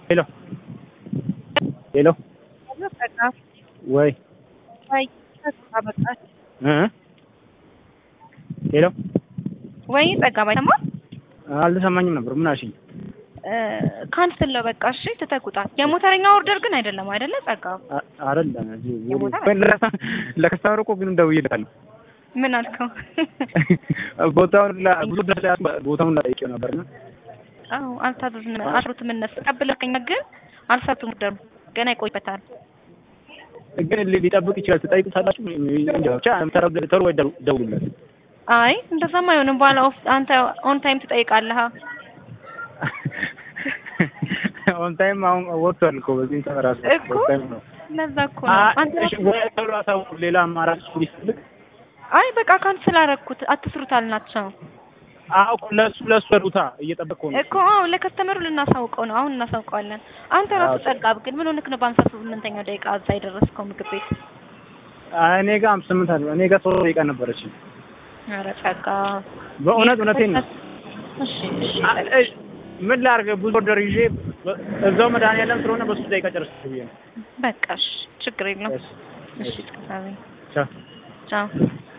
ሄሎ ሄሎ በቃ ወይ ወይ ጸጋ በቃ እ ሄሎ ወይ ጸጋ ባይሰማ አልተሰማኝም ነበር። ምን አልሽኝ? ካንስል ነው በቃ እሺ፣ ትተኩታ የሞተረኛ ኦርደር ግን አይደለም አይደለ? ጸጋ አ- አይደለም እዚህ የሞተር ወይ ለከሳ- ለከስተመሩ እኮ ግን ደውዬለታለሁ። ምን አልከው? ቦታውን ላ- ብዙ ድረስ ላ- ቦታውን ጠይቄው ነበርና አዎ አልታዘዝም አስሩትም እነሱ ተቀብለውኝ ግን አልሰጡም። ኦርደሩ ገና ይቆይበታል። ግን ሊ- ሊጠብቅ ይችላል። ትጠይቁታላችሁ። እንጃ ብቻ ተረ- ቶሎ ወይ ደው- ደውሉለት። አይ እንደዛም አይሆንም። በኋላ ኦፍ አንተ ኦን ታይም ትጠይቃለህ። ኦን ታይም አሁን ወጥቷል እኮ በዚህ ሰዓት ራሱ እኮ ኦን ታይም ነው። ለዛ እኮ ነው አ- አንተ እሺ፣ ወይ ቶሎ አሳውቁ። ሌላ አማራጭ ቢፈልግ አይ በቃ ካንስል አደረኩት አትስሩት አልናቸው አዎ እኮ ለሱ ለሱ ሩታ እየጠበቅኩ ነው። እኮ አዎ ለከስተመሩ ልናሳውቀው ነው። አሁን እናሳውቀዋለን። አንተ ራሱ አዎ። ጸጋብ ግን ምን ሆነክ ነው በአምሳ ስምንተኛው ደቂቃ እዛ የደረስከው ምግብ ቤት? አይ እኔ ጋር አምስት ስምንት አለ። እኔ ጋር ሶስት ደቂቃ ነበረች። ኧረ ጸጋ በእውነት እውነቴን ነው። እሺ እሺ አ- እሺ፣ ምን ላድርግ? ብዙ ኦርደር ይዤ በ- እዛው መድኃኒዓለም ስለሆነ በሱ ደቂቃ ጨርስ ብዬ ነው። በቃ እሺ ችግር የለውም። እሺ፣ እሺ ጸጋቤ ቻው። ቻው